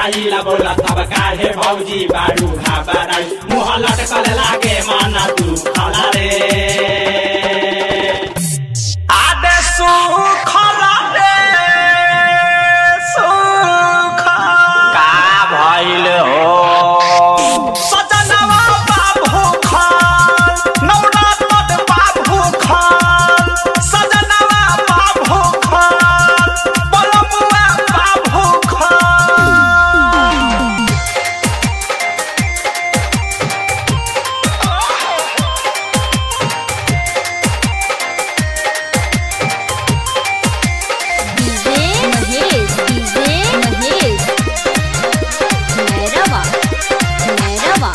जाइला बोला तब काहे भौजी बारू घाबराई मुह लटकल लागे मन तू खला रे आदे सुखला रे सुख का भइल हो सजनवा बाबू खान नवनाथ बाबू खान सजनवा बाबू खान बलमुआ बाबू खान डीजे महेश डीजे महेश मैरवा मैरवा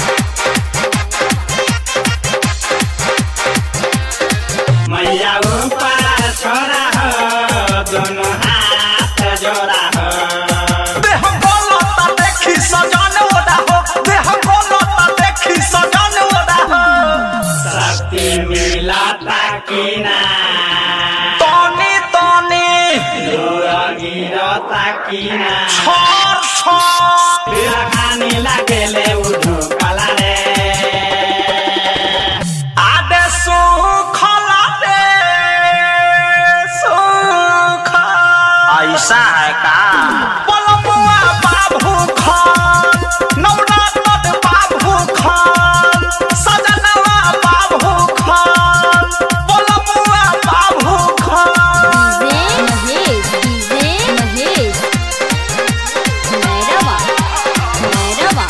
मैया ऊपर छोरा हो दोनों हाथ जोड़ा हो देह बोलता देखी सजन ओदा हो देह बोलता देखी सजन ओदा हो शक्ति मिलता कि ना तनी तनी दूर गिरता कि ना छोर छोर तेरा खानी लागेले उठो कला रे आदे सुखला रे सुख ऐसा है का बलमुआ बाबू खान नवनाथ बाबू खान सजनवा बाबू खान बलमुआ बाबू खान डीजे महेश डीजे महेश मैरवा मैरवा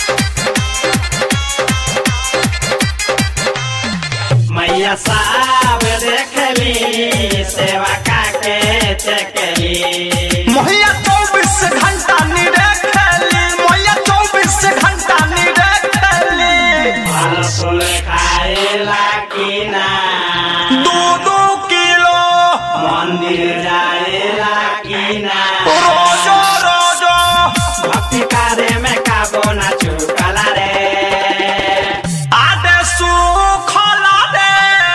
मैया साब देखली सेवा काके चकली मोहिया चौबीस घंटा निरे खेली मोहिया चौबीस घंटा निरे खेली फल फूल खाएला कि ना दो दो किलो मंदिर जाएला कि ना रोजो रोजो भक्ति कार्य में काबो ना चुकला रे आदे सुखला रे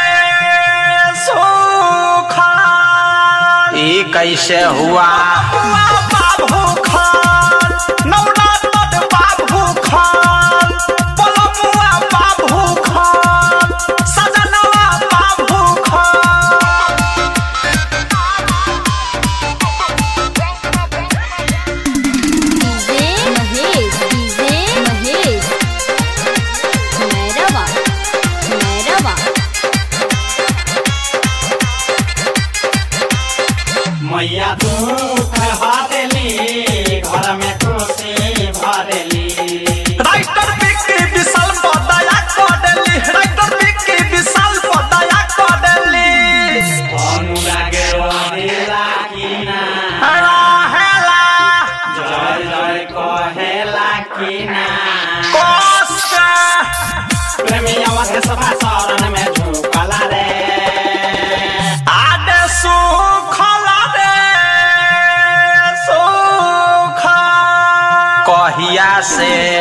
सुखा ई कैसे हुआ बाबू खान नवनाथ बाबू खान बलमुआ बाबू खान सजनवा बाबू खान डीजे महेश डीजे महेश मैरवा मैरवा मैया दुख हरेली घर में खुशी भरेली राइटर विक्की विशाल पर दया करेली राइटर विक्की विशाल पर दया करेली अनुरागे रहेला कि ना हेला जय जय कहेला कि ना कोस्टा प्रेमी अवधे सभा शरण में झुकला रे आदे सुखला रे सुखा कहिया से